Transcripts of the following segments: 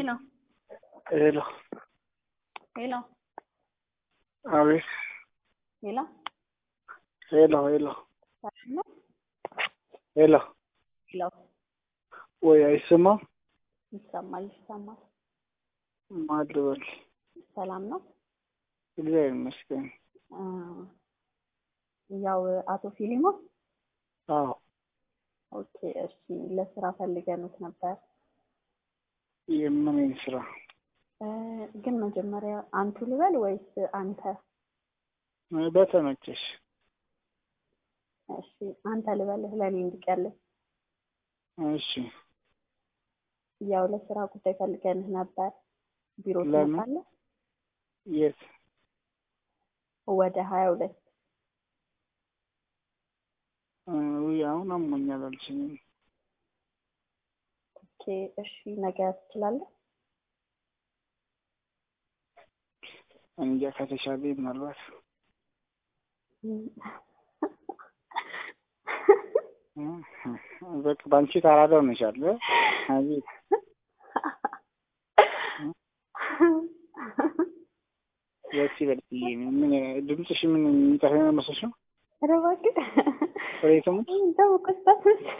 Hello, Hello. hello, አቤት። hello. ሄሎ ሄሎ ሰላም ነው? ሄሎ። ሄሎ ወይ አይሰማም? ይሰማል፣ ይሰማል። ማን ልበል? ሰላም ነው? እግዚአብሔር ይመስገን። አ፣ ያው አቶ ፊሊሞን አዎ ኦኬ፣ እሺ። ለስራ ፈልገኑት ነበር የምን ስራ? እ፣ ግን መጀመሪያ አንቱ ልበል ወይስ አንተ? በተመቸሽ። እሺ፣ አንተ ልበልህ ለእኔ እንዲቀልህ። እሺ ያው ለስራ ጉዳይ ፈልገንህ ነበር። ቢሮ ለምን? ትመጣለህ? የት? ወደ ሀያ ሁለት ውይ አሁን አሞኛል አልችልም። ኦኬ፣ እሺ። ነገ ትችላለህ? እንጃ ከተሻለ ምናልባት በቃ በአንቺ ታራዳ ሆነሻል። አቤት ደስ ይበል ብዬ ነው። ምን ድምፅሽ ምን የሚጠፋ መስሎሽ ነው? ኧረ እባክህ ፍሬትሙት እንደው ቅስጠት መሰለህ።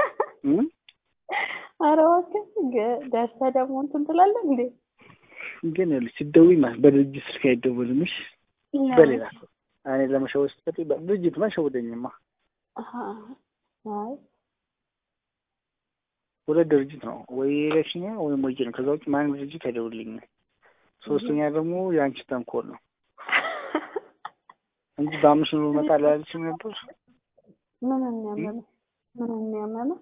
ኧረ እባክህ ገ- ደርሰህ ደግሞ እንትን ትላለህ እንዴ? ግን ይኸውልሽ ስትደውይ ማለት በድርጅት ስልክ አይደወልም። እሺ በሌላ ሰው እኔ ለመሸወድ ስትይ በድርጅት ማሸወደኝማ አሀ፣ አይ ሁለት ድርጅት ነው ወይ ኤሌክሽን ወይም ወይጄ ነው። ከዛ ውጭ ማንም ድርጅት አይደውልኝም። ሶስተኛ ደግሞ የአንቺ ተንኮል ነው እንጂ በአምስት ኑሮ እመጣለሁ ያለችኝ ነበር። ምን የሚያመመህ ምን የሚያመመህ?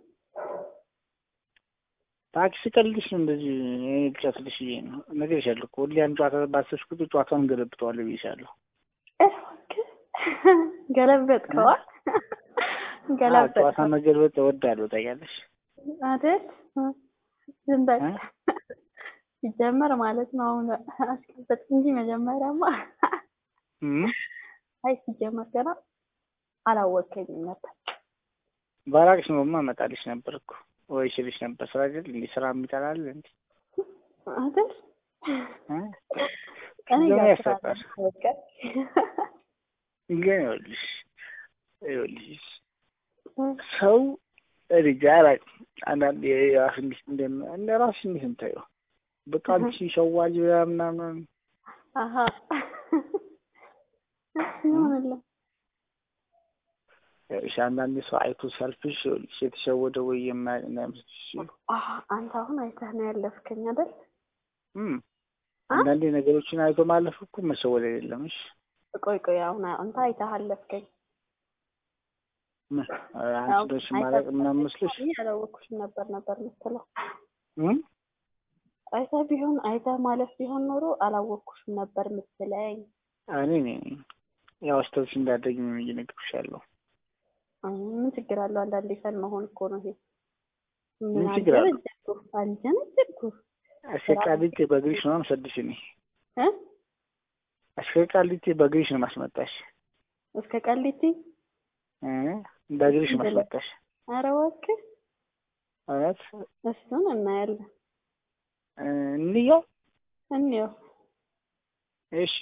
ታክሲ ቀልድሽ ነው እንደዚህ እኔ ልጨፍልሽ ብዬ ነው እነግርሻለሁ እኮ ሁሌ ያን ጨዋታ ባሰብሽ ቁጥር ጨዋታውን ገለብጠዋለሁ ብዬሻለሁ። እባክህ ገለበጥከዋል? አዎ፣ ገለበጥከው ጨዋታ መገልበጥ እወዳለሁ ታውቂያለሽ። አይደል? ዝም በል እ? ሲጀመር ማለት ነው። አሁን አስቀበጥ እንጂ መጀመሪያማ እም? አይ ሲጀመር ገና አላወቀኝም ነበር። ባራቅሽ ኖሮማ እመጣልሽ ነበር እኮ ወይ እችልሽ ነበር። ስራ አይደል እንዴ ስራ የሚጠላል እንዴ? አይደል? እ? እኔ ደግሞ ጋር ስራ ያስፈጣል። አለ፣ በቃ ግን ይኸውልሽ ይኸውልሽ ሰው ልጅ አላውቅም። አንዳንድ የራስ እንዴት እንደም እንደ ራስሽ እንዴት እንታየው በቃ አንቺ ሸዋጅ ብላ ምናምን አሀ ይሆንልህ። ይኸውልሽ አንዳንድ ሰው አይቶ ሰልፍሽ ይኸውልሽ የተሸወደ ወይ የማያውቅ እንዳይመስልሽ። አሀ አንተ አሁን አይተህ ነው ያለፍከኝ አይደል? እም አ? አንዳንዴ ነገሮችን አይቶ ማለፍ እኮ መሸወድ አይደለም። እሺ ቆይ ቆይ አሁን አንተ አይተህ አለፍከኝ። ምን አንቺ ደስ ማለቅ ምናምን መስሎሽ እኔ ያላወኩሽም ነበር ነበር የምትለው። እም አይተህ ቢሆን አይተህ ማለፍ ቢሆን ኖሮ አላወኩሽም ነበር የምትለኝ። እኔ ነኝ ያው አስተውልሽ እንዳደግ ነው እየነገርኩሻለሁ። አይ ምን ችግር አለው? አንዳንዴ ፈን መሆን እኮ ነው ይሄ። ምን ችግር አለው? አልጀነጀንኩህ አልጀነጀንኩህ አሽቃሊቴ በእግርሽ ነው የምሰድሽ እኔ እ አሽቃሊቴ በእግርሽ ነው ማስመጣሽ እስከ ቃሊቲ እ በእግርሽ ማስመጣሽ ኧረ እባክህ እውነት እሱን እናያለን። እ እንየው እንየው እሺ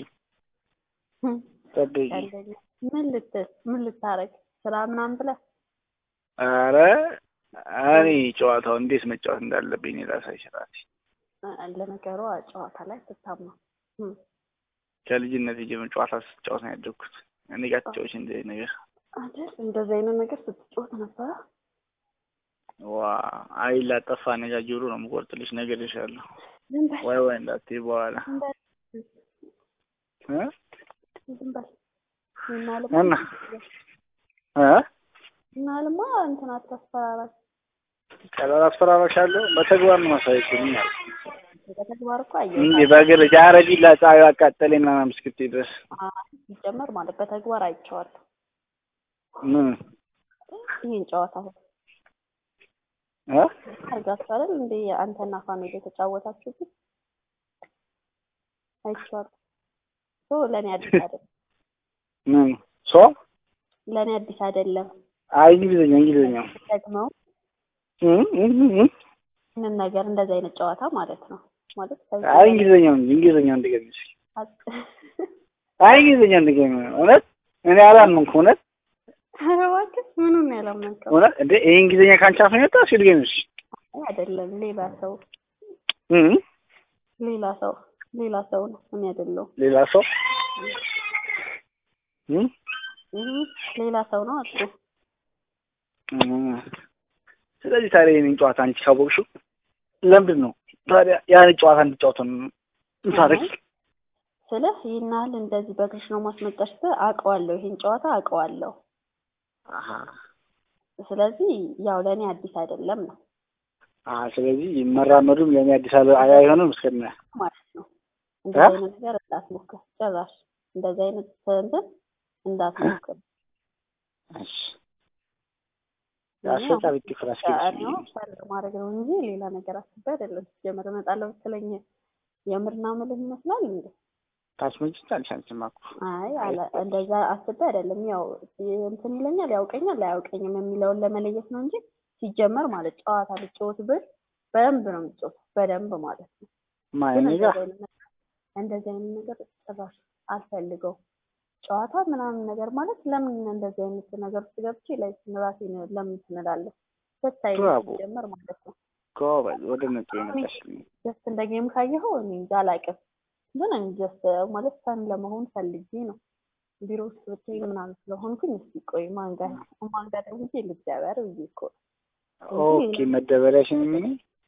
ጠብቂ ቀልደኛ። ምን ልትል ምን ልታረግ ስራ ምናምን ብለህ ኧረ እኔ ጨዋታው እንዴት መጫወት እንዳለብኝ እኔ ራሳሽ ራሴ እ፣ ለነገሩ ጨዋታ ላይ ትታማ ከልጅነት ጀምሮ ጨዋታ ስጫወት ነው ያደግኩት እኔ ጋር ትጫወች እንደዚህ ነገር አይደል? እንደዚህ አይነት ነገር ስትጫወት ነበረ። ዋ አይ ላጠፋ ነጋ ጆሮ ነው የምቆርጥልሽ ነገር ይሻለሁ ዝም በል ወይ ወይ እንዳትዪ በኋላ ዝም በል እ ዝም በል እና ልማ እና እ እና ልማ እንትን አታስፈራራኝ። ቀላል አስፈራራሻለሁ በተግባር ነው ማሳየሽኝ ማለት በተግባር እኮ እንዴ አየሁት። በእግር ጃረዲ ለፀሐዩ አቃጠለኝ ምናምን እስክትይ ድረስ ሲጀመር ማለት በተግባር አይቼዋለሁ ምን ይህን ጨዋታ እ አድርጋችሁ አይደል እንዴ አንተና ፋሚሊ የተጫወታችሁት አይቼዋለሁ። ሶ ለእኔ አዲስ አይደለም፣ ምን ሶ ለእኔ አዲስ አይደለም። አይ እንግሊዝኛ እንግሊዝኛ ደግመው እ እ እ ምንም ነገር እንደዚህ አይነት ጨዋታ ማለት ነው። ማለት አይ እንግሊዝኛው እንጂ እንግሊዝኛው እንድገኝ እስኪ አይ እንግሊዝኛው እንድገኝ እውነት እኔ አላመንኩም እውነት ኧረ እባክህ ምኑን ነው ያላመንከው? እውነት እንዴ ይሄ እንግሊዝኛ ካንቺ አፍ ነው የወጣው እስኪ ድገሚ እስኪ አይ አይደለም፣ ሌላ ሰው እም ሌላ ሰው ሌላ ሰው ነው እኔ አይደለሁም። ሌላ ሰው እም እህ ሌላ ሰው ነው አልኩህ። እም ስለዚህ ታዲያ የእኔን ጨዋታ አንቺ ካወቅሽው ለምንድን ነው ታዲያ ያን ጨዋታ እንድጫወተው ምታረጊ? ስልህ ይህን ያህል እንደዚህ በእግርሽ ነው ማስመጣሽ ብለህ አውቀዋለሁ፣ ይሄን ጨዋታ አውቀዋለሁ። አሀ ስለዚህ ያው ለእኔ አዲስ አይደለም ነው አ ስለዚህ መራመዱም ለእኔ አዲስ አበባ አይሆንም እስከነ ማለት ነው። እንደዚህ አይነት ነገር እንዳትሞክር ጭራሽ እንደዚህ አይነት እንትን እንዳትሞክር። እሺ ያሰጣ ቤት ፍራሽ ነው ማድረግ ነው እንጂ ሌላ ነገር አስቤ አይደለም። ሲጀመር እመጣለሁ ብትለኝ የምርና ምልህ ይመስላል እንዴ? ታች መጭ አንቺማ እኮ አይ አለ እንደዛ አስቤ አይደለም። ያው እንትን ይለኛል ያውቀኛል አያውቀኝም የሚለውን ለመለየት ነው እንጂ ሲጀመር ማለት ጨዋታ ልጫወት ብል በደንብ ነው የምጫወት በደንብ ማለት ነው። ማን ግን ጋር እንደዚህ አይነት ነገር ጭራሽ አልፈልገው። ጨዋታ ምናምን ነገር ማለት ለምን እንደዚህ አይነት ነገር ውስጥ ገብቼ ላይ ራሴን ለምን ትንላለህ? ደስ አይልም ብራቮ። ሲጀመር ማለት ነው። ጎበዝ ወደ ነጥብ የመጣሽልኝ ጀስት እንደ ጌም ካየኸው እኔ እንጃ አላውቅም፣ ግን እኔ ጀስት ማለት ፈን ለመሆን ፈልጌ ነው። ቢሮ ውስጥ ብትሄድ ምናምን ስለሆንኩኝ እስኪ ቆይ ማን ጋር ማን ጋር ደውዬ ልደበር ብዬ እኮ ነው። ኦኬ መደበሪያሽን ምን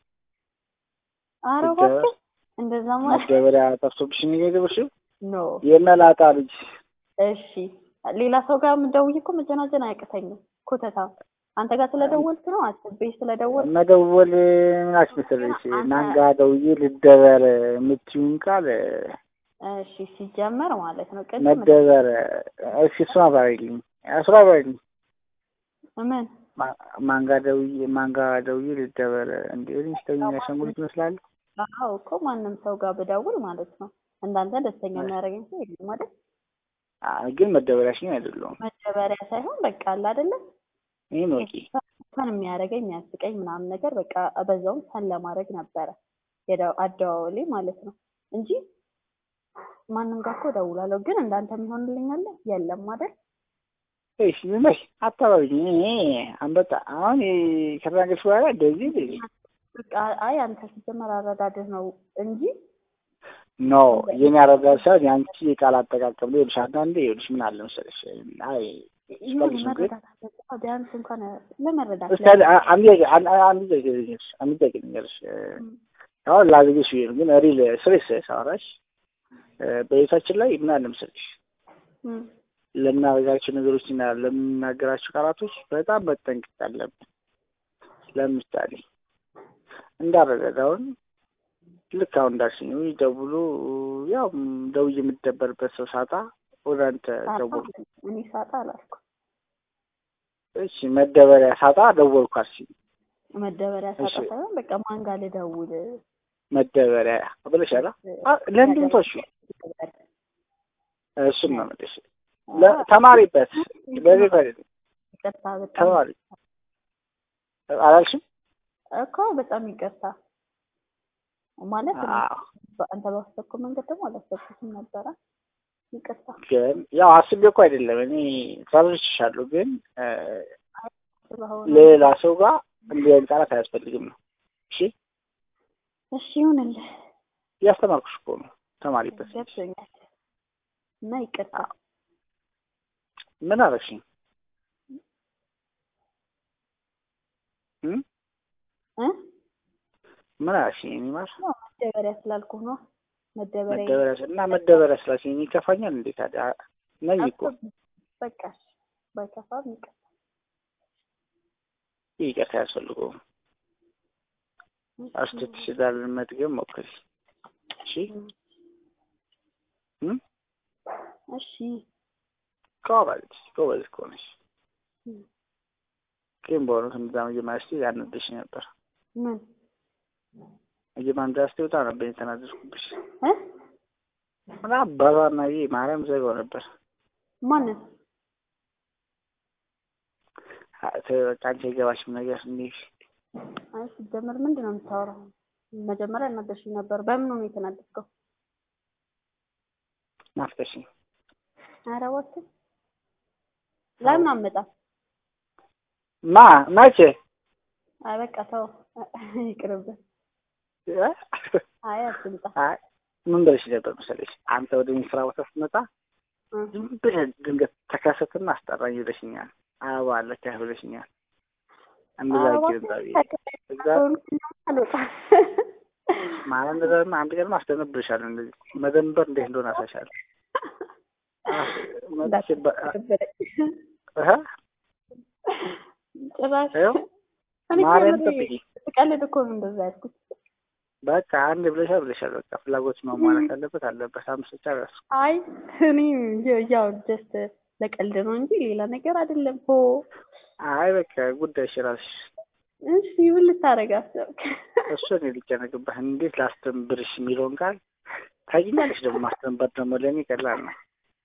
ኧረ ልደበር? እባክህ እንደዛ ማለት መደበሪያ ጠፍቶብሽ ነው የገባሽው? ኖ የመላጣ ልጅ እሺ ሌላ ሰው ጋር የምደውይ እኮ መጀናጀን አያቅተኝም። ኮተታ አንተ ጋር ስለደወልክ ነው አስቤ ስለደወልክ መደወል ምን አስመሰለሽ? ማን ጋር ደውዬ ልደበር የምትይውን ቃል እሺ ሲጀመር ማለት ነው ቅድም መደበር እሺ እሱን አብራሪልኝ እሱን አብራሪልኝ ምን ማ- ማን ጋር ደውዬ ማን ጋር ደውዬ ልደበር እንዴ እኔ ስተኛ ያሸንጉሊት ይመስላል አዎ እኮ ማንም ሰው ጋር ብደውል ማለት ነው እንዳንተ ደስተኛ የሚያደርገኝ ሰው የለም አይደል? አይ ግን መደበሪያሽን አይደለሁም መደበሪያ ሳይሆን በቃ አለ አይደለም ይህን ወቂ ፈን የሚያደርገኝ የሚያስቀኝ ምናምን ነገር በቃ በዛውም ፈን ለማድረግ ነበረ የደ- አደዋወሌ ማለት ነው እንጂ ማንም ጋር እኮ እደውላለሁ። ግን እንዳንተ የሚሆንልኝ አለ የለም አይደል? እሺ ዝም በይ አታባቢኝ እኔ አንበጣ አሁን ይ- ከተናገርሽ በኋላ እንደዚህ እንደዚህ በቃ አይ አንተ ሲጀመር አረዳድህ ነው እንጂ ኖ የኔ አረዳድ ሳይሆን የአንቺ የቃል አጠቃቀም ነው ይኸውልሽ አንዳንዴ ይኸውልሽ ምን አለ መሰለሽ አይ ይሁን ስቀልሽ ነው ግን መረዳት አለብህ። ቢያንስ እንኳን ለመረዳት እስኪ አንድ- አንድ ጥያቄ አንድ አንድ ጥያቄ ልንገርሽ አንድ ጥያቄ ልንገርሽ እ፣ አሁን ላግዝሽ ብዬሽ ነው ግን ሪል ስሬስ ሳወራሽ እ፣ በቤታችን ላይ ምን አለ መሰለሽ እም፣ ለምናደርጋቸው ነገሮች እና ለምናገራቸው ቃላቶች በጣም መጠንቀቅ አለብን። ለምሳሌ እንዳረገዳውን ልክ አሁን እንዳልሽኝ ደውሎ ያው ደውዬ የምትደበርበት ሰው ሳጣ ወደ አንተ ደወልኩ። እኔ ሳጣ አላልኩም። እሺ መደበሪያ ሳጣ ደወልኩ አልሽኝ። መደበሪያ ሳጣ እሺ። ሳይሆን በቃ ማን ጋር ልደውል መደበሪያ ብለሻል። አ- ለምንድን ነው እሱ እሱን ነው የምልሽ። ለ- ተማሪበት በቤት አይደለም ይቅርታ በጣም ተማሪ አላልሽም? እኮ በጣም ይቅርታ ማለት እኔ አዎ በአንተ ባሰብከው መንገድ ደግሞ አላሰብኩትም ነበረ። ይቅርታ ግን ያው አስቤ እኮ አይደለም እኔ ተረድቼሻለሁ። ግን እ፣ ስለሆነ ሌላ ሰው ጋር እንዲህ አይነት ቃላት አያስፈልግም ነው። እሺ እሺ ይሁንልህ፣ እያስተማርኩሽ እኮ ነው። ተማሪበት። ገብቶኛል እና ይቅርታ ምን አደረግሽኝ? እም? እ ምን አደረግሽኝ? እኔ ማር መደበሪያ ስላልኩህ ነው። መደበሪያ መደበሪያ እና መደበሪያ ስላልሽኝ እኔ ይከፋኛል እንዴ ታዲያ? ነኝ እኮ በቃ እሺ፣ ባይከፋም ይቅርታ። ይቅርታ አያስፈልገውም። አስተትሽ ዳር መድገም ሞክሪ። እሺ እም? እሺ ጎበዝ ጎበዝ እኮ ነሽ። እም፣ ግን በእውነቱ እንደዛ መጀመሪያ ስትይ ያናደድሽ ነበር። ምን መጀመሪያ ስትይ በጣም ነበር የተናደድኩብሽ። እ እና አባባና ይሄ ማርያም ዘጋው ነበር። ማንን አ- ተ- በቃ አንቺ አይገባሽም ነገር እንዲህ አይ ሲጀመር ምንድን ነው የምታወራው? መጀመሪያ እናደሽኝ ነበር። በምን ነው የተናደድከው? ናፍቀሽኝ። ኧረ እባክህ ለምን አመጣም? ማ መቼ? አይ በቃ ተው ይቅርብህ። አይ አትምጣ። አይ ምን ብለሽ ነበር መሰለሽ? አንተ ወደ እኔ ስራ ቦታ ስትመጣ ዝም ብለህ ድንገት ተከሰትና አስጠራኝ ብለሽኛል። አበባ አለች ብለሽኛል። እንደዛ ይገዛቢ እዛ ማለት እንደዛ አንድ ቀን አስደነብርሻለሁ። እንደዚህ መደንበር እንዴት እንደሆነ አሳሻለሁ። ጭራሽ ማርያም ጠብቂ። ስቀልድ እኮ ነው እንደዛ ያልኩት። በቃ አንድ ብለሻል ብለሻል። በቃ ፍላጎት መሟላት አለበት አለበት። አምስት ብቻ ራሱ አይ እኔ ያው ጀስት ለቀልድ ነው እንጂ ሌላ ነገር አይደለም። ሆ አይ በቃ ጉዳይሽ እራስሽ። እሺ ምን ልታረግ አሰብክ? እሱ እኔ ልጨነቅብህ እንዴት ላስተንብርሽ የሚለውን ቃል ታውቂኛለሽ። ደግሞ ማስተንበር ደግሞ ለእኔ ቀላል ነው።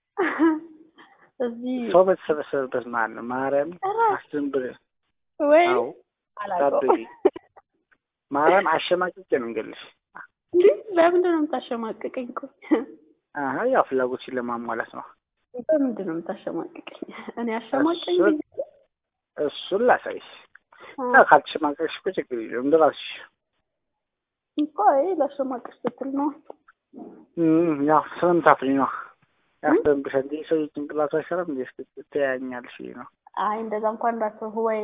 እዚህ ሰው በተሰበሰበበት መሀል ነው ማርያም አስተንብር ወይ አዎ አላውቀውም። ማርያም አሸማቅቄ ነው እንገልሽ። እንዴ ለምንድን ነው የምታሸማቅቀኝ? ቆይ አሀ ያው ፍላጎትሽን ለማሟላት ነው። በምንድን ነው የምታሸማቅቀኝ? እኔ አሸማቀኝ እሱን- እሱን ላሳይሽ። ያው ካልተሸማቀቅሽ እኮ ችግር የለውም እንደ እራስሽ። እኮ አይ ላሸማቅሽ ስትል ነው። እም፣ ያው ስለምታፍሪ ነው ያስተንብሻል እንጂ ሰው ጭንቅላቱ አይሰራም እንዴ? እስኪ ትያኛለሽ ብዬሽ ነው። አይ እንደዛ እንኳን እንዳትሆን ወይ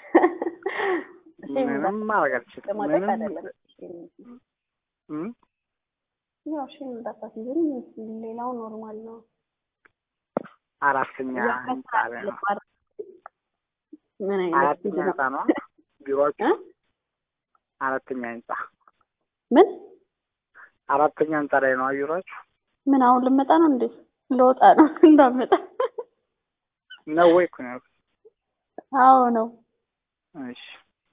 ምንም ማድረግ አልችልም። ለማድረግ ምንም አይደለም። እም፣ ያው እሺ እንዳታስይዝኝ፣ ሌላው ኖርማል ነው። አራተኛ ህንጻ ላይ ነው። ምን አይነት አራተኛ ልጅ ነው? ህንጻ ነው ቢሮአችሁ? እ? አራተኛ ህንጻ ምን አራተኛ ህንጻ ላይ ነው ቢሮአችሁ? ምን አሁን ልመጣ ነው እንዴ? ልወጣ ነው እንዳመጣ። ነው ወይ እኮ ነው ያልኩት። አዎ ነው። እሺ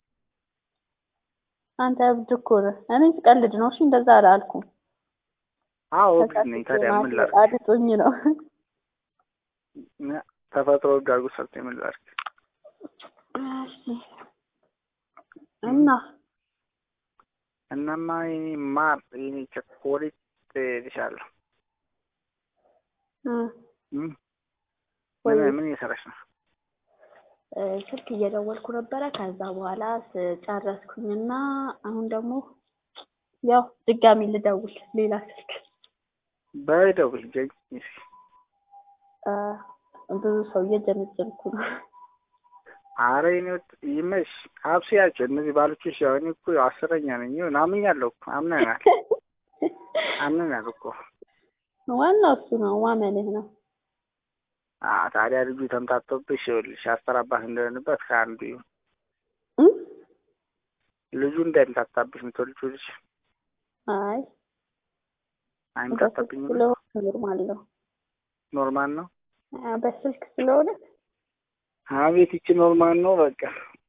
አንተ እብድ እኮ ነህ። እኔ ስቀልድ ነው። እሺ እንደዛ አላልኩም። አዎ እብድ ነኝ። ታዲያ ምን ላድርግ? አድጦኝ ነው። ተፈጥሮ ጋጉ ሰርቶ ምን ላድርግ? እሺ እና እናማ የኔ ማር የኔ ቸኮሌት ልሻለሁ። እ እም፣ ወይ ምን ምን እየሰራሽ ነው? እ ስልክ እየደወልኩ ነበረ። ከዛ በኋላ ስጨረስኩኝና አሁን ደግሞ ያው ድጋሚ ልደውል ሌላ ስልክ በደውል ጀኝ እሺ። እ ብዙ ሰው እየጀነጀንኩ ነው። አረ የኔ ወጥ ይመሽ አብስያቸው እነዚህ ባሎችሽ። ያው እኔ እኮ ያው አስረኛ ነኝ። ይሁን አምኛለሁ እኮ አምነናል አምነናል እኮ። ዋናው እሱ ነው፣ ማመንህ ነው። አ ታዲያ ልጁ ተምታቶብሽ ይኸውልሽ አስተራባህ እንደሆነበት ከአንዱ ይሁን እ ልጁ እንዳይምታታብሽ የምትወልጂው ልጅ አይ አይምታታብኝ ብሎ ስለሆነ ኖርማል ነው። ኖርማል ነው። አ በስልክ ስለሆነ አቤት ይቺ ኖርማል ነው በቃ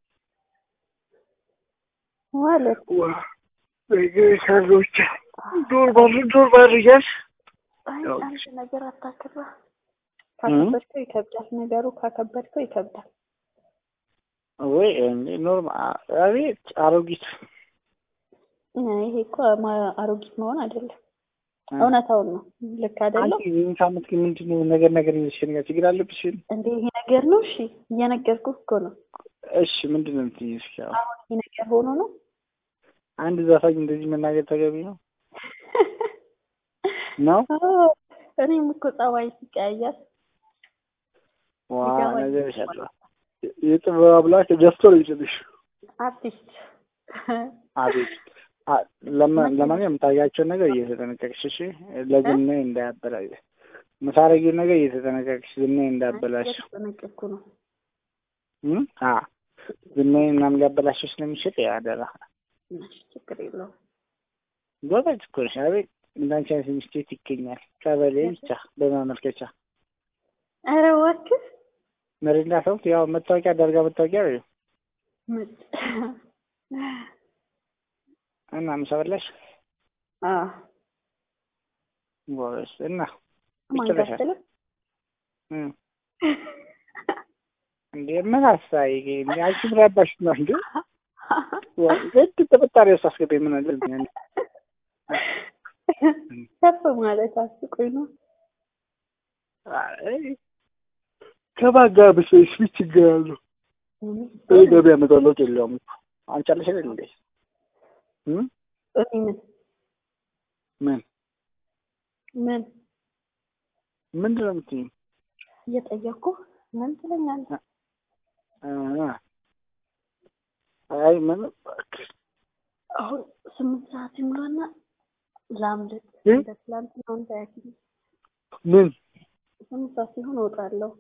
ማለት ዋ ነገሮች ኖርማል ኖርማል እያልሽ አይ ያው አንድ ነገር አታክራ። ካከበድከው ይከብዳል። ነገሩ ካከበድከው ይከብዳል። ወይ እንዴ ኖርማል አቤት አሮጊት ይሄ እኮ ማ- አሮጊት መሆን አይደለም፣ እውነታውን ነው። ልክ አይደለም አንቺ ይህን ሳምንት ግን ምንድን ነው ነገር ነገር ይዘሽ ነገር ችግር አለብሽ? እንዴ? ይሄ ነገር ነው። እሺ እየነገርኩህ እኮ ነው። እሺ ምንድን ነው የምትይኝ? እስኪ ያው አሁን ይሄ ነገር ሆኖ ነው አንድ ዘፋኝ እንደዚህ መናገር ተገቢ ነው ነው? አዎ፣ እኔም እኮ ጸባይ ሲቀያየር ዋ ይገባኝ። ነገር ይሻላል። የጥበብ አምላክ ደፍቶ ነው ይችልሽ። አርቲስት አቤት አ- ለማ- ለማንኛውም የምታያቸውን ነገር እየተጠነቀቅሽ እሺ። ለዝና እንዳያበላሽ የምታረጊውን ነገር እየተጠነቀቅሽ ዝና እንዳያበላሽ እየተጠነቀቅኩ ነው። እም? አ ዝናዬን ምናምን ሊያበላሽ ስለሚችል ያደራ እሺ፣ ችግር የለውም። ጎበዝ እኮ ነሽ። አቤት እንዳንቺ አይነት ሚስቴት ይገኛል። ቀበሌ ብቻ በማመልከቻ ኧረ እባክህ መሪና ሰውት ያው መታወቂያ አዳርጋ መታወቂያ ነው ምጥ- እና ምሳ በላሽ? አዎ ጎበዝ እና ማን ይችላሻል። ጋር እም። እንዴ ምን አሳይ እንዴ አንቺ ምን አባሽ ነው እንዴ ዘድ ጥርጣሬ ውስጥ አስገባኝ። ምን አለ ከፍ ማለት አስቆኝ ነው። ከባጋ ብሰሽ ምን ችግር አለው? ይህ ገበያ መጣ ለውጥ የለውም። አንቺ አለሽ አይደል እንዴ? ምን ምን ምን ምንድን ነው የምትይኝ? እየጠየኩ ምን ትለኛለህ? አይ ምን እባክህ አሁን ስምንት ሰዓት ይሙላና ላምልጥ። እንደ ትላንትናው እንዳያኪኝ ምን ስምንት ሰዓት ሲሆን እወጣለሁ።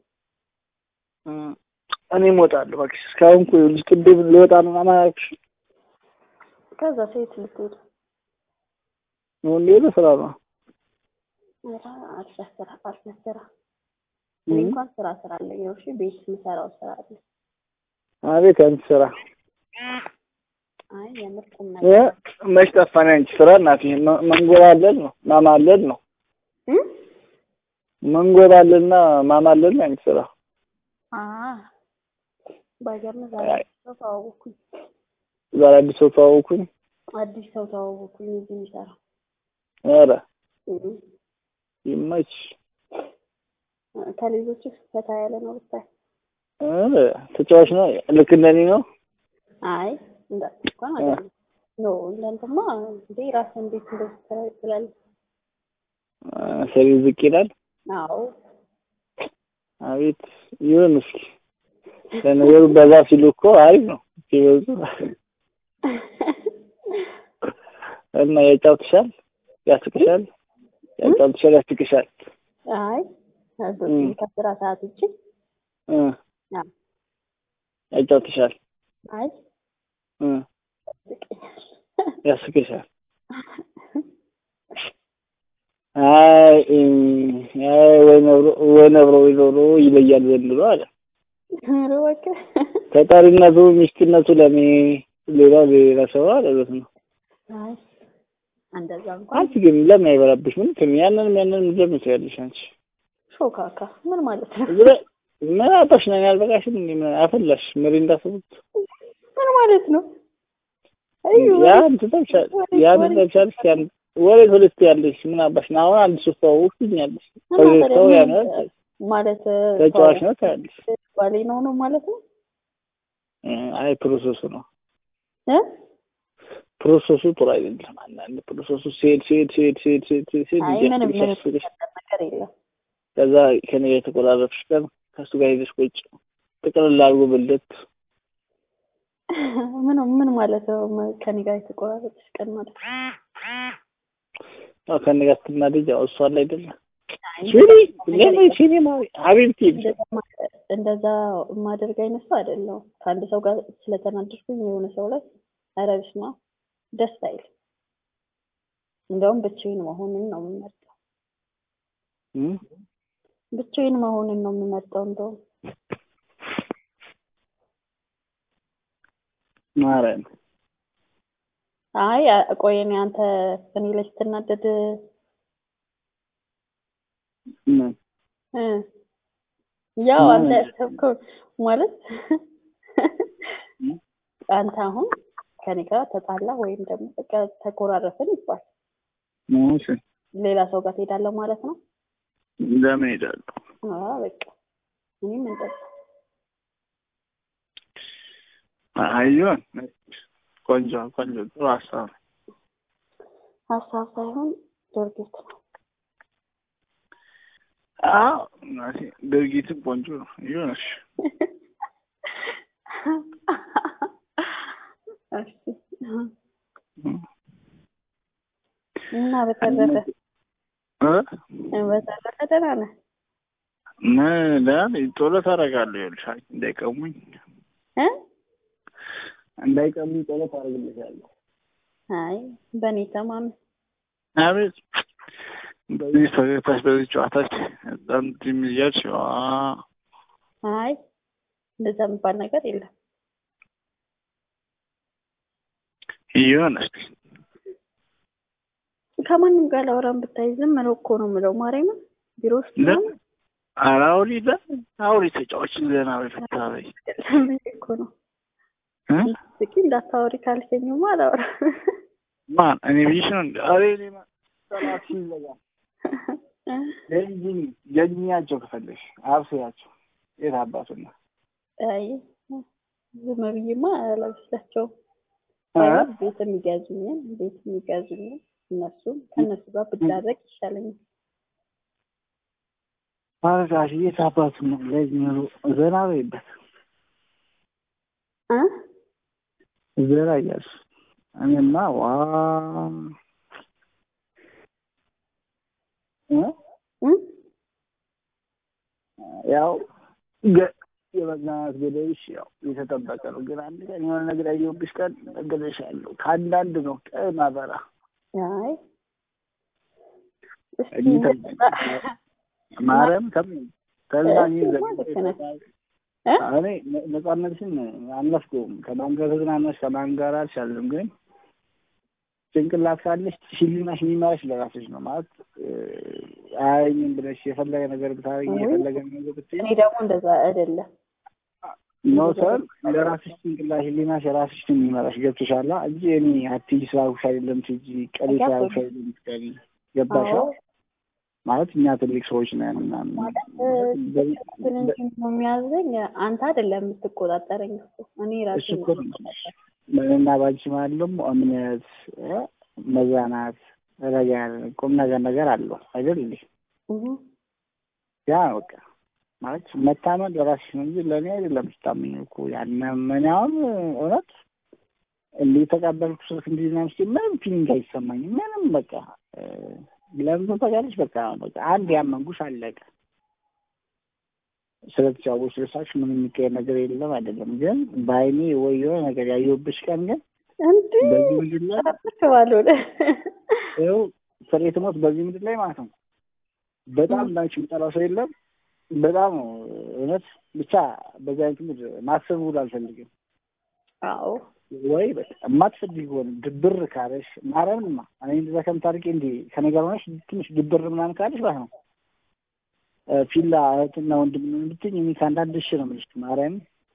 እኔም እወጣለሁ እባክሽ። እስካሁን እኮ ይኸውልሽ ቅድም ልወጣ ነው አማራክሽ ከዛ ሴት ልትሄድ ነው እንዴ? ስራ ነው ኧረ አልፈህ ስራ አልፈህ ስራ እኔ እንኳን ስራ ስራ አለኝ ነው። እሺ ቤት የምሰራው ስራ አለ። አቤት አንቺ ስራ አይ የምር ቁም እ ነገር መች ጠፋን አንቺ ስራ እናቴ። መ- መንጎራለል ነው ማማለል ነው እም? መንጎራለልና ማማለል ነው አንቺ ስራ። አ ባይገርም ዛሬ አይ። አዲስ ሰው ተዋወቅኩኝ። ዛሬ አዲስ ሰው ተዋወኩኝ። አዲስ ሰው ተዋወቅኩኝ እዚህ የሚሰራ ኧረ እም። ይመች። ከሌሎቹ ፈታ ያለ ነው ብታይ። ኧረ ተጫዋች ነው ልክ እንደኔ ነው። አይ እንዳት እንኳን አይደለም ኖ እንዳንተማ እንዴ ራስህን እንዴት እንደዚህ ትላ- ትላለህ? ሰሪ ዝቅ ይላል። አዎ አቤት ይሁን እስኪ ለነገሩ በዛ ሲሉ እኮ አሪፍ ነው ሲበዙ እና ያጫውትሻል፣ ያስቅሻል፣ ያጫውትሻል፣ ያስቅሻል። አይ እም። ከስራ ሰዓት ውጭ እ አዎ። ያጫውትሻል፣ አይ እ ያስቅሻል። አይ እም፣ አይ ወይ ነብሮ ወይ ነብሮ ወይ ዶሮ ይለያል ዘንድሮ አለ። ኧረ እባክህ ተጠሪነቱ ሚስትነቱ ለኔ ሌላ ሌላ ሰው አለ ማለት ነው። አይ እንደዛ እንኳን አንቺ ግን ለምን አይበላብሽም? እንትን ያንንም ያንንም ለምን ትያለሽ አንቺ? ሾካካ ምን ማለት ነው? ዝረ ምን አባሽ ነኝ ያልበቃሽም እንዴ? ምን አፈላሽ ምሪንዳ ሰቡት ምን ማለት ነው? አይ ያ እንትን ተብሻል ያ እንትን ተብሻል ያን ወሬ ሁለት ያለሽ ምን አባሽ ነው? አሁን አንድ ሶስት ሰው ውስጥኛለሽ ሰው ያ ነው ማለት ተጫዋች ነው ታያለሽ። ባሌ ነው ነው ማለት ነው እ አይ ፕሮሰሱ ነው እ ፕሮሰሱ ጥሩ አይደለም። አንዳንድ ፕሮሰሱ ሲሄድ ሲሄድ ሲሄድ ሲሄድ ሲሄድ ሲሄድ ሲሄድ አይ ምንም ምንም እያስብልሽ ነገር የለም። ከዛ ከኔ ጋር የተቆራረጥሽ ቀን ከእሱ ጋር ሄደሽ ቁጭ ጥቅልል አድርጎ ብልት ምን ምን ማለት ነው? ከኔ ጋር የተቆራረጠች ቀን ማለት ያው ከኔ ጋር ስትናደጅ ያው እሷ አለ አይደለ አይ ሲኒ ለኔ ሲኒ ሀቢብቲ እንደዛ ማ- እንደዛ የማደርግ አይነት ሰው አይደለሁም። ከአንድ ሰው ጋር ስለተናደድኩኝ የሆነ ሰው ላይ ኧረ በስመ አብ ደስ አይል። እንደውም ብቻዬን መሆንን ነው የምመርጠው። ብቻዬን መሆንን ነው የምመርጠው። እንደውም ማረን አይ አ- ቆይ እኔ አንተ እኔ ላይ ስትናደድ ምን እ ያው ምን? አንተ ያሰብከው ማለት አንተ አሁን ከኔ ጋር ተጣላ ወይም ደግሞ በቃ ተኮራረፍን ይባል ሞሽ ሌላ ሰው ጋር ትሄዳለህ ማለት ነው። ለምን ሄዳለሁ? አዎ በቃ እኔም እንደዛ አይዮን ቆንጆ ቆንጆ ጥሩ ሀሳብ ነው። ሀሳብ ሳይሆን ድርጊት ነው። አዎ እናቴ ድርጊትም ቆንጆ ነው። ይሁንሽ እሺ እና በተረፈ እ በተረፈ ደህና ነህ? ምን ዳን ጸሎት አደርጋለሁ። ይኸውልሽ አንቺ እንዳይቀሙኝ እ እንዳይቀሙኝ ጸሎት አደርግልሻለሁ። አይ በእኔ ተማመን። አቤት በዚህ ፈገግታሽ በዚህ ጨዋታች በጣም ትም እያልሽ ዋ አይ እንደዛ የሚባል ነገር የለም። ይሁንሽ ከማንም ጋር ላወራም ብታይ ዝም ነው እኮ ነው የምለው። ማርያምን ቢሮ ውስጥ ለ- ምናምን ኧረ አውሪ ለ አውሪ ተጫዋች ዘና በይ ፈታ በይ አይደለም እኮ ነው ስቂ እንዳታወሪ ካልከኝማ አላወራም። ማን እኔ ብዬሽ ነው እንደ አሬ እኔ ሰላት ይዘጋል ለዚህ ጀግኛቸው ከፈለሽ አብስያቸው የት አባቱና አይ ዝም ብዬማ አላበስላቸውም። ቤት የሚገዙኝን ቤት የሚገዙኝን እነሱም ከእነሱ ጋር ብዳረግ ይሻለኛል። ማለታሽ የት አባቱ ነው ለዚህ ነው ዘና በይበት እ ዘና እያልሽ እኔማ ዋ እ ያው የመዝናናት ገደብሽ ያው የተጠበቀ ነው። ግን አንድ ቀን የሆነ ነገር ያየሁብሽ ቀን እገለሻለሁ። ከአንዳንድ ነው ቀን አበራ አይ ማርያም ከምን ተዝናኝ እኔ ነጻነትሽን አልነፍገውም። ከማን ጋር ተዝናናሽ ከማን ጋር አልሻለም። ግን ጭንቅላት ካለሽ ሽሊናሽ የሚመራሽ ለራስሽ ነው ማለት አያኝም ብለሽ የፈለገ ነገር ብታረጊ የፈለገ ነገር ብትይ እኔ ደግሞ እንደዛ አይደለም። መውሰድ ለራስሽ ጭንቅላት ህሊናሽ የራስሽ ነው የሚመራሽ። ገብቶሻል እንጂ እኔ አትሂጂ ስላልኩሽ አይደለም ትሂጂ፣ ቀሪ ስላልኩሽ አይደለም ትቀሪ። ገባሽ ማለት እኛ ትልቅ ሰዎች ነን ምናምን እንጂ የሚያዘኝ አንተ አይደለም የምትቆጣጠረኝ እኮ እኔ ራሴ እሱ እኮ ነው ምንና ባንቺ ማለት ደግሞ እምነት፣ መዛናት፣ ረጋ ያለ ቁም ነገር ነገር አለው አይደል እንዴ? ያ በቃ ማለት መታመን ለራስሽ ነው እንጂ ለእኔ አይደለም ስታምኝ እኮ ያናመኛውን እውነት እንዲህ የተቀበልኩ ስልክ እንዲህ ምናምን ስትይ ምንም ፊሊንግ አይሰማኝም። ምንም በቃ ለምን ታውቂያለሽ? በቃ በቃ አንድ ያመንኩሽ አለቀ። ስለተጫወች ልሳሽ ምንም የሚቀየር ነገር የለም አይደለም። ግን በአይኔ ወይ የሆነ ነገር ያየሁብሽ ቀን ግን በዚህ ምድር ላይ ይኸው ፍሬ ትሞት በዚህ ምድር ላይ ማለት ነው በጣም እንዳንቺ የምጠላው ሰው የለም። በጣም እውነት ብቻ በዚህ አይነት ምድር ማሰብ ሁሉ አልፈልግም። አዎ ወይ በቃ የማትፈልጊ ሆነ ድብር ካለሽ ማርያምንማ እኔ እንደዛ ከምታርቂ እንዲ ከነገር ሆነሽ ትንሽ ድብር ምናምን ካለሽ ማለት ነው ፊላ እህትና ወንድም ብትኝ እኔ ከአንዳንድ እሺ ነው የምልሽ። ማርያም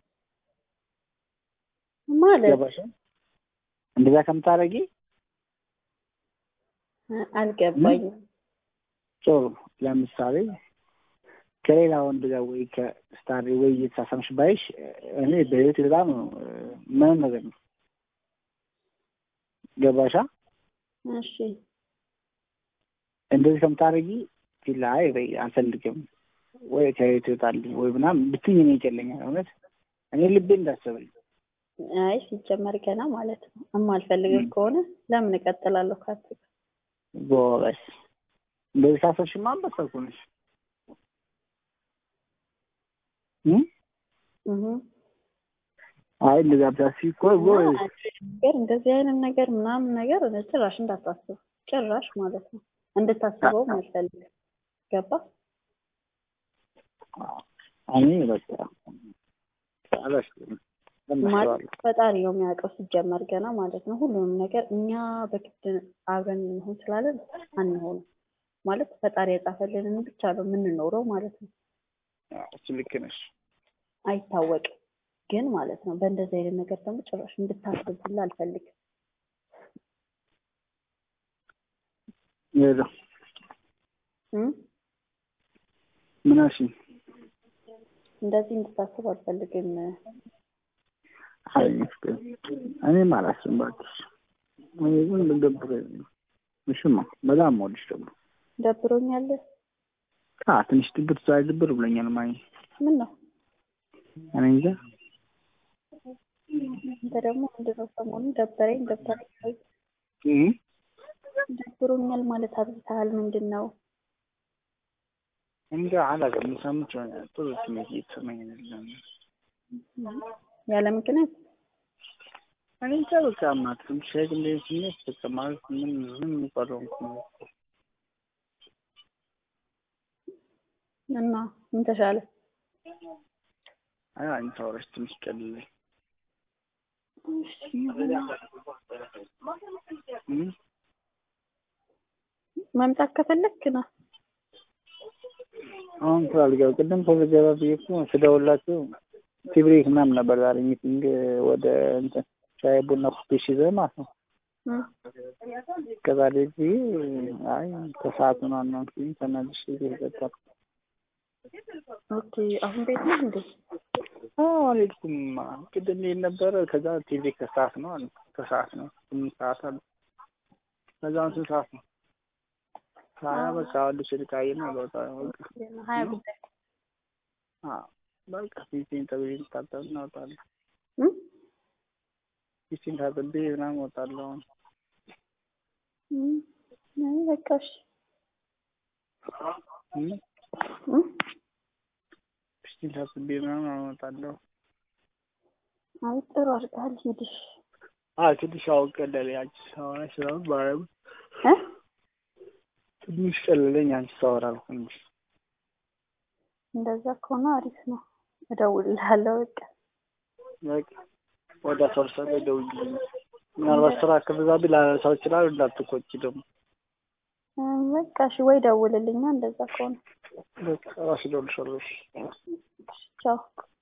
ማለት ገባሽ? እንደዛ ከምታረጊ አልገባኝም። ጥሩ ለምሳሌ ከሌላ ወንድ ጋር ወይ ከስታር ወይ እየተሳሳምሽ ባይሽ እኔ በህይወት በጣም ምንም ነገር ነው። ገባሻ? እሺ እንደዚህ ከምታረጊ ፊላ አይ በይ አልፈልግም ወይ ከቤት ይወጣልኝ ወይ ምናምን ብትኝ እኔ ይጨለኛል። እውነት እኔ ልቤ እንዳሰበኝ አይ ሲጀመር ገና ማለት ነው እማልፈልግህ ከሆነ ለምን እቀጥላለሁ ካንተ ጋር? ጎበስ እንደዚህ ካሰብሽማ አንበሳ እኮ ነሽ። አይ እንደዛ ብታስቢ እኮ ጎበዝ ነገር እንደዚህ አይነት ነገር ምናምን ነገር ጭራሽ እንዳታስብ ጭራሽ ማለት ነው እንድታስበውም አልፈልግም። ገባ? እኔ በቃ አላስብም። ማለት ፈጣሪ ነው የሚያውቀው ሲጀመር ገና ማለት ነው። ሁሉንም ነገር እኛ በግድ አብረን እንሆን ስላለን አንሆንም ማለት ፈጣሪ የጻፈልንን ብቻ ነው የምንኖረው ማለት ነው። እሱ ልክ ነሽ። አይታወቅም ግን ማለት ነው በእንደዚህ አይነት ነገር ደግሞ ጭራሽ እንድታስብ ሁላ አልፈልግም። ሄሎ ምን አልሽኝ? እንደዚህ እንድታስብ አልፈልግም። አይ እኔም አላስብም እባክሽ። እኔ ግን ደብሮኝ ነው። እሺማ በጣም የምወድሽ ደግሞ ደብሮኛል። አ ትንሽ ድብር ዛሬ ድብር ብሎኛል። ማይ ምን ነው እኔ እንጃ። አንተ ደግሞ ምንድን ነው ሰሞኑን ደበረኝ ደበረኝ እ ደብሮኛል ማለት አብዝተሃል። ምንድን ነው እንጃ አላውቅም። ሳምንት ጥሩ ስሜት እየተሰማኝ አይደለም። ያለ ምክንያት እኔ እንጃ በቃ ማትም ሸግ እንደ ስሜት በቃ ማለት ምን ምን የሚባለውን እና ምን ተሻለ? አይ አንተ አውራሽ ትንሽ ቀልለኝ መምጣት ከፈለክ ነው። አሁን ስላልገባ ቅድም ተዘገባ ብዬ እኮ ስደውላችሁ ቲብሬክ ምናምን ነበር ዛሬ ሚቲንግ ወደ እንትን ሻይ ቡና ኩፔሽ ይዘን ማለት ነው። ከዛ ልጅ አይ ከሰዓት ምናምን ነው እንግዲህ ተናድሽ ይገጣል። ኦኬ አሁን ቤት ነው እንዴ? አልሄድኩም። ቅድም ልሄድ ነበረ። ከዛ ቲቪ ከሰዓት ነው አሉ። ከሰዓት ነው ስምንት ሰዓት አሉ። ከዛ አሁን ስንት ሰዓት ነው? ሀያ በቃ ልብስ ልቃይር ነው ለወጣ በቃ ሀያ ጉዳይ በቃ ፊቴን ጠብዬ ታጠብ እናወጣለን። ፊቴን ታጥቤ ምናምን እወጣለሁ። አይ በቃ እሺ ፊቴን ታጥቤ ምናምን እወጣለሁ። አይ ጥሩ አድርገሃል። ሂድሽ አዎ ትንሽ አሁን ቀለለኝ። አንቺ ሳወራ ስራውን ማርያም ትንሽ ቀለለኝ። አንቺ ሳወራ ትንሽ እንደዛ ከሆነ አሪፍ ነው። እደውልልሃለሁ። በቃ በቃ ወደ አስራ ሁለት ሰዓት ላይ ደውዪልኝ። ምናልባት ስራ ከበዛብኝ ላነሳው እችላለሁ። እንዳትቆጪ ደግሞ በቃ እሺ፣ ወይ ደውልልኛ። እንደዛ ከሆነ በቃ እራስሽ እደውልልሻለሁ። ቻው